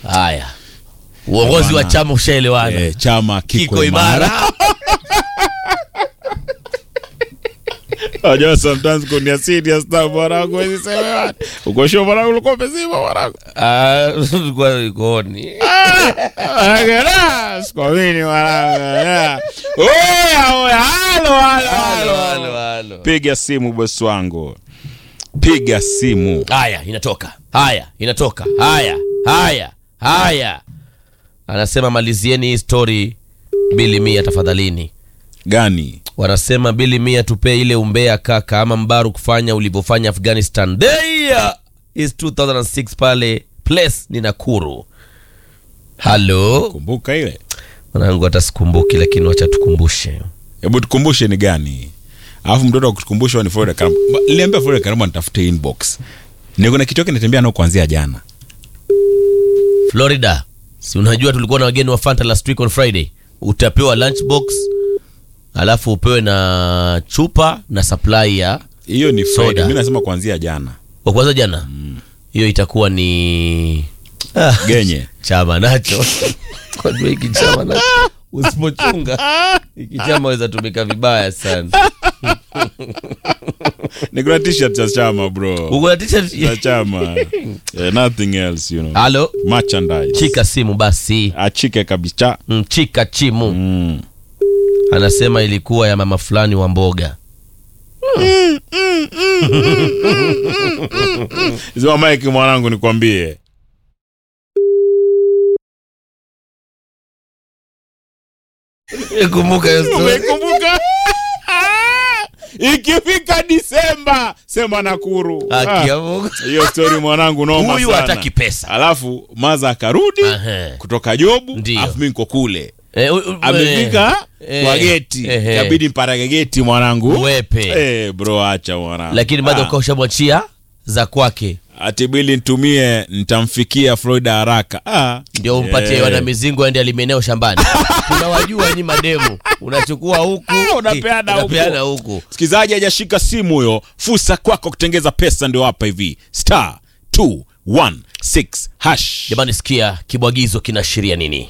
haya uongozi wa Bwana. chama ushaelewana Eh, chama kiko, kiko imara. imara Unajua sometimes kunia serious na mwanangu hizi sema uko sure mwanangu ulikuwa umezima mwanangu. Ah, kwa ikoni Agera, sikwamini mwanangu. yeah. Oya, oya, halo, halo, Halo, halo. halo, halo. Piga simu bosi wangu. Piga simu. haya inatoka haya inatoka haya haya haya anasema malizieni hii story bili mia tafadhalini Gani? wanasema bili mia tupee ile umbea kaka ama mbaru kufanya ulivyofanya afghanistan there is 2006 pale place ni nakuru halo Kumbuka ile. mwanangu hata sikumbuki lakini wacha tukumbushe Hebu tukumbushe ni gani? Alafu mtoto akutukumbusha ni Florida Karamba. Ba- Niliambia Florida Karamba nitafute inbox. Niko na kitu kinatembea nao kuanzia jana. florida si unajua tulikuwa na wageni wa fanta last week on friday utapewa lunchbox alafu upewe na chupa na supply ya Hiyo ni Soda. Friday. Mimi nasema kuanzia jana. wa kwanza jana hiyo itakuwa ni ah, Genye. chama nacho kwajua hiki chama nacho usipochunga hiki chama weza tumika vibaya sana Niko na t-shirt cha chama bro. uko na t-shirt Cha chama. Eh, nothing else, you know. halo Merchandise. chika simu basi Achike kabisa. Mm, chika chimu Mm. anasema ilikuwa ya mama fulani wa mboga Zima mike mwanangu nikwambie. kumbuka hiyo story. Umekumbuka? Ikifika Disemba sema Nakuru. Haki ya Ah, Mungu. Hiyo story mwanangu noma huyu sana. hataki pesa Alafu maza akarudi Ahe. kutoka jobu, Ndio. alafu mimi niko kule. Eh, u- u- Amefika eh, kwa geti, eh, eh. kabidi mparage geti mwanangu. Wepe. Eh, bro acha mwanangu. lakini bado Ah. ukawa ushamwachia za kwake ati bili nitumie nitamfikia Florida haraka. Ah, ndio umpatie eh. wana mizingo aende alimeneo shambani tunawajua nyi mademu unachukua huku Ah, unapeana huku. unapeana huku Msikilizaji hajashika simu huyo, fursa kwako kutengeza pesa ndio hapa hivi. Star 216 hash. jamani sikia kibwagizo kinaashiria nini